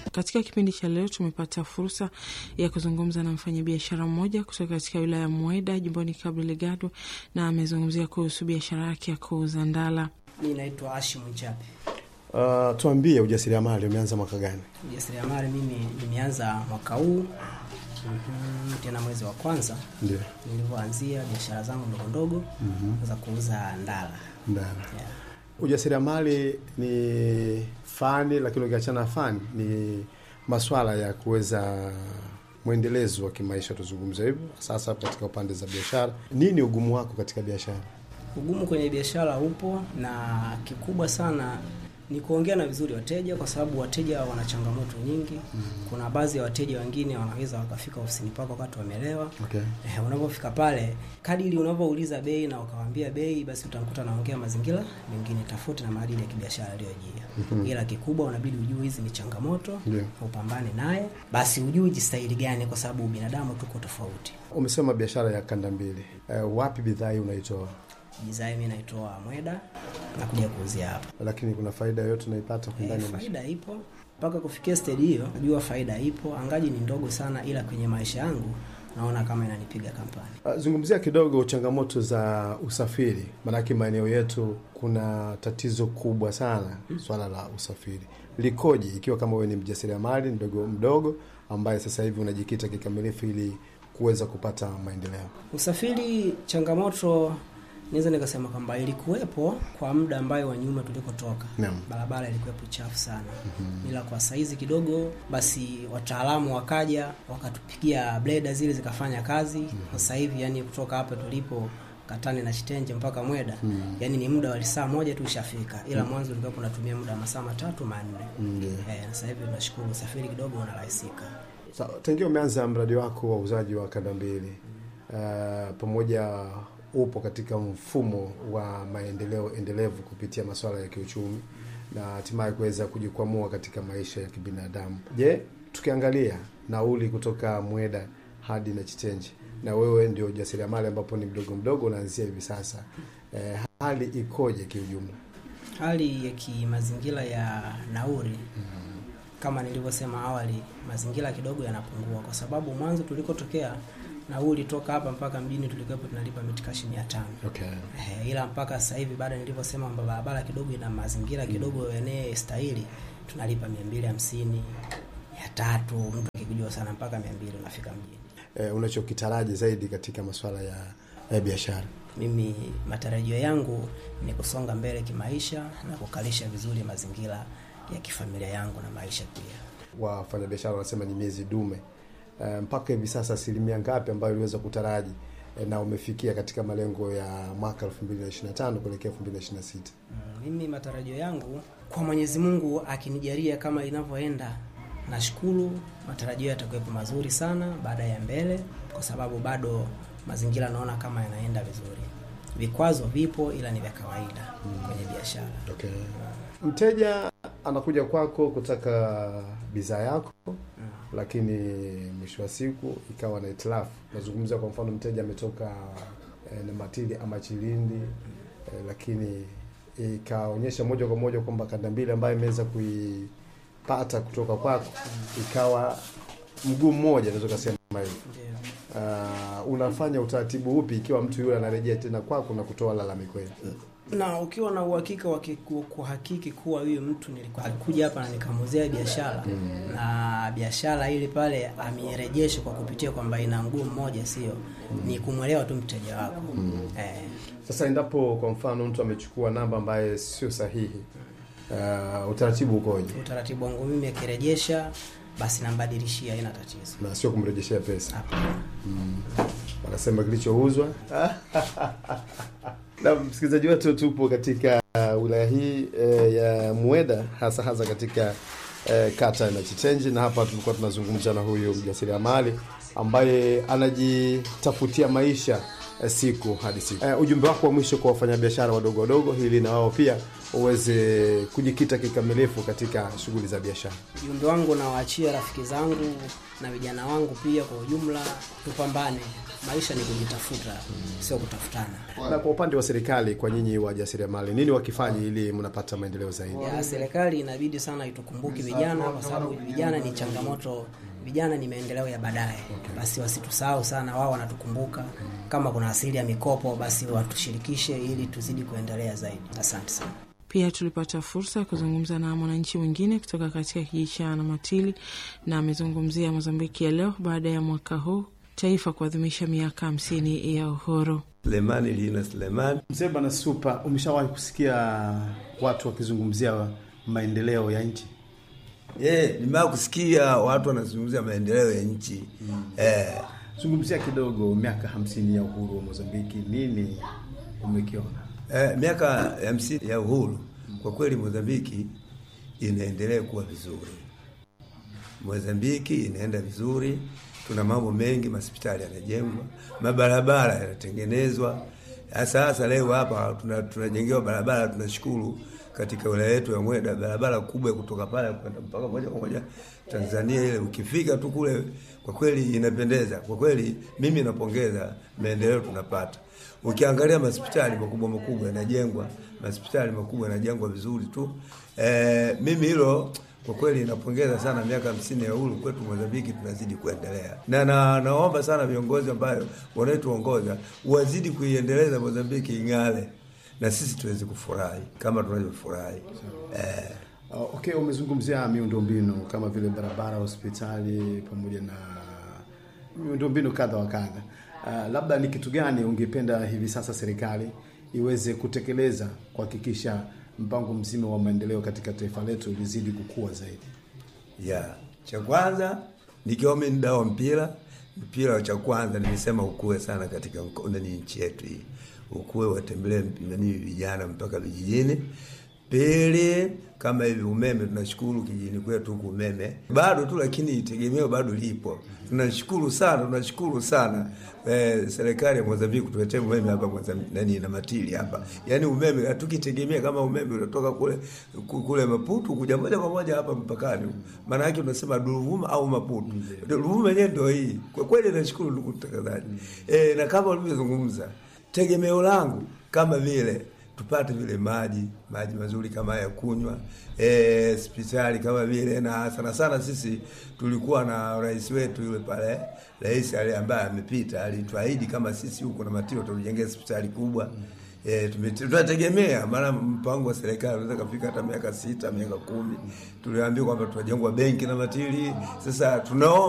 Katika kipindi cha leo tumepata fursa ya kuzungumza na mfanyabiashara mmoja kutoka katika wilaya ya Mweda jimboni Cabo Delgado, na amezungumzia kuhusu biashara yake ya kuuza ndala. Mi naitwa Ashim Nchapi. Uh, tuambie ujasiriamali umeanza mwaka gani? Ujasiriamali mimi nimeanza mwaka huu mm tena mwezi wa kwanza Ndio. nilivyoanzia biashara zangu ndogo ndogo za kuuza ndala. Ndala. Yeah. Ujasiriamali ni fani, lakini ukiachana na fani ni maswala ya kuweza mwendelezo wa kimaisha, tuzungumze hivyo. Sasa katika upande za biashara, nini ugumu wako katika biashara? Ugumu kwenye biashara upo na kikubwa sana ni kuongea na vizuri wateja, kwa sababu wateja wana changamoto nyingi. Kuna baadhi ya wateja wengine wanaweza wakafika ofisini pako wakati wamelewa. Okay. Eh, unapofika pale, kadiri unavyouliza bei na ukawaambia bei, basi utamkuta naongea mazingira mengine tofauti na maadili ya kibiashara aliyojia. Ila kikubwa unabidi ujue hizi ni changamoto, Ndio. upambane naye, basi ujue jistahili gani, kwa sababu binadamu tuko tofauti. Umesema biashara ya kanda mbili. Uh, wapi bidhaa hii unaitoa? Bidhaa mimi naitoa Mweda na kuja kuuzia hapa. Lakini kuna faida yoyote unaipata kwa Eh, ndani ya biashara? faida ipo mpaka kufikia stage hiyo, najua faida ipo, angaji ni ndogo sana, ila kwenye maisha yangu naona kama inanipiga kampani. Uh, Zungumzia kidogo changamoto za usafiri, maanake maeneo yetu kuna tatizo kubwa sana swala la usafiri. Likoje ikiwa kama wewe ni mjasiriamali mdogo mdogo ambaye sasa hivi unajikita kikamilifu ili kuweza kupata maendeleo? Usafiri changamoto, naweza nikasema kwamba ilikuwepo kwa muda ambayo wa nyuma tulikotoka, Naam. barabara ilikuwepo chafu sana, ila kwa saizi kidogo, basi wataalamu wakaja wakatupigia bleda zile zikafanya kazi. Sasa hivi yani kutoka hapa tulipo Katani na Chitenje mpaka Mweda yani ni muda wa saa moja tu ushafika, ila mwanzo ulikuwa unatumia muda wa masaa matatu manne. Ndio. Eh, sasa hivi tunashukuru usafiri kidogo unarahisika. Sa, tangia umeanza mradi wako wa uuzaji wa kanda mbili uh, pamoja upo katika mfumo wa maendeleo endelevu kupitia masuala ya kiuchumi na hatimaye kuweza kujikwamua katika maisha ya kibinadamu. Je, tukiangalia nauli kutoka Mweda hadi na Chitenje, na wewe ndio ujasiriamali ambapo ni mdogo mdogo unaanzia hivi sasa, eh, hali ikoje kiujumla? Hali ya kimazingira ya nauri kama nilivyosema awali, mazingira kidogo yanapungua, kwa sababu mwanzo tulikotokea nauli toka hapa mpaka mjini tulikuwepo tunalipa mitikashi mia tano Okay. eh, ila mpaka sasa hivi baada nilivyosema kwamba barabara kidogo ina mazingira kidogo yenye stahili, tunalipa mia mbili hamsini mia tatu mtu akikujua sana mpaka mia mbili unafika mjini. Eh, unachokitaraji zaidi katika masuala ya, ya biashara? Mimi matarajio yangu ni kusonga mbele kimaisha na kukalisha vizuri mazingira ya kifamilia yangu na maisha pia. wafanyabiashara wanasema ni miezi dume. Eh, mpaka hivi sasa asilimia ngapi ambayo uliweza kutaraji eh, na umefikia katika malengo ya mwaka 2025 kuelekea 2026? Mm, Mimi matarajio yangu kwa Mwenyezi Mungu akinijalia kama inavyoenda, nashukuru matarajio yatakuwepo mazuri sana baada ya mbele, kwa sababu bado mazingira naona kama yanaenda vizuri. Vikwazo vipo, ila ni vya kawaida kwenye biashara. Okay. Mteja anakuja kwako kutaka bidhaa yako, lakini mwisho wa siku ikawa na itilafu. Nazungumzia kwa mfano, mteja ametoka eh, na Matili ama Chilindi eh, lakini ikaonyesha moja kwa moja kwamba kanda mbili ambayo imeweza kuipata kutoka kwako ikawa mguu mmoja, naweza kusema hivyo. Ndio. Uh, unafanya utaratibu upi ikiwa mtu yule anarejea tena kwako na kutoa lalamiko hili? na ukiwa na uhakika wa kiku- kuhakiki kuwa huyu mtu nilikuwa alikuja hapa na nikamuzia biashara na biashara ile pale amerejesha kwa kupitia kwamba ina mguu mmoja, sio ni kumwelewa tu mteja wako eh, Sasa endapo kwa mfano mtu amechukua namba ambaye sio sahihi, uh, utaratibu ukoje? utaratibu wangu mimi akirejesha basi nambadilishia, haina tatizo. Na sio kumrejeshea pesa, Hapana. wanasema kilichouzwa. Na msikilizaji wetu, tupo katika uh, wilaya hii eh, ya Mweda, hasa hasa katika eh, kata na Chitenji, na hapa tulikuwa tunazungumza na huyu mjasiriamali ambaye anajitafutia maisha eh, siku hadi siku. Eh, ujumbe wako wa mwisho kwa wafanyabiashara wadogo wadogo, ili na wao pia uweze kujikita kikamilifu katika shughuli za biashara. Ujumbe wangu nawaachia rafiki zangu na vijana wangu pia kwa ujumla, tupambane. Maisha ni kujitafuta, sio kutafutana. Na kwa upande wa serikali, kwa nyinyi wajasiriamali, nini wakifanya ili mnapata maendeleo zaidi? Ya serikali inabidi sana itukumbuke vijana, kwa sababu vijana ni changamoto, vijana ni maendeleo ya baadaye. Basi wasitusahau sana, wao wanatukumbuka. Kama kuna asili ya mikopo, basi watushirikishe ili tuzidi kuendelea zaidi. Asante sana. Pia tulipata fursa ya kuzungumza na mwananchi mwingine kutoka katika kijiji cha Namatili na amezungumzia Mozambiki ya leo baada ya mwaka huu taifa kuadhimisha miaka hamsini ya uhuru. Sulemani Lina Sulemani. Mzee Bwana Supa, umeshawahi kusikia watu wakizungumzia maendeleo ya nchi? Eh, nimewahi kusikia watu wanazungumzia maendeleo ya nchi eh, Zungumzia kidogo miaka hamsini ya uhuru wa Mozambiki, nini umekiona? eh, miaka ya hamsini ya uhuru. Kwa kweli Mozambiki inaendelea kuwa vizuri, Mozambiki inaenda vizuri. Tuna mambo mengi, mahospitali yanajengwa, mabarabara yanatengenezwa. Sasa hasa leo hapa tuna- tunajengewa barabara, tunashukuru katika wilaya yetu ya Mweda, barabara kubwa ya kutoka pale kwenda mpaka moja kwa moja Tanzania ile, ukifika tu kule, kwa kweli inapendeza. Kwa kweli mimi napongeza maendeleo tunapata. Ukiangalia mahospitali makubwa makubwa yanajengwa, mahospitali makubwa yanajengwa vizuri tu. E, mimi hilo kwa kweli napongeza sana miaka hamsini ya uhuru kwetu Mozambiki, tunazidi kuendelea na, na naomba sana viongozi ambayo wanaotuongoza wazidi kuiendeleza Mozambiki ing'ale na sisi tuweze kufurahi kama tunavyofurahi eh. Uh, okay, umezungumzia miundombinu kama vile barabara, hospitali pamoja na miundombinu kadha wa kadha. Uh, labda ni kitu gani ungependa hivi sasa serikali iweze kutekeleza kuhakikisha mpango mzima wa maendeleo katika taifa letu lizidi kukua zaidi? ya cha kwanza nikiwa mimi ni dawa mpira mpira cha kwanza nimesema ukue sana katika mko- nani nchi yetu hii ukue watembelee nani vijana mpaka vijijini pili kama hivi umeme tunashukuru kijijini kwetu huku umeme bado tu lakini tegemeo bado lipo tunashukuru sana tunashukuru sana eh, serikali ya Mozambiki kutuletea umeme hapa Mozambiki nani na matili hapa yani umeme hatukitegemea kama umeme unatoka kule ku- kule Maputo kuja moja kwa moja hapa mpakani maana yake unasema Ruvuma au Maputo Ruvuma yenyewe ndio hii kwa kweli nashukuru ndugu mtangazaji eh, na kama ulivyozungumza tegemeo langu kama vile tupate vile maji maji mazuri kama ya kunywa eh, hospitali kama vile na sana sana sisi tulikuwa na rais wetu yule pale rais ale ambaye amepita alituahidi kama sisi huko na matio tutujengea hospitali kubwa E, tunategemea maana mpango wa serikali unaweza kafika hata miaka sita miaka kumi tuliambiwa kwamba tutajengwa benki na matili sasa tunaomba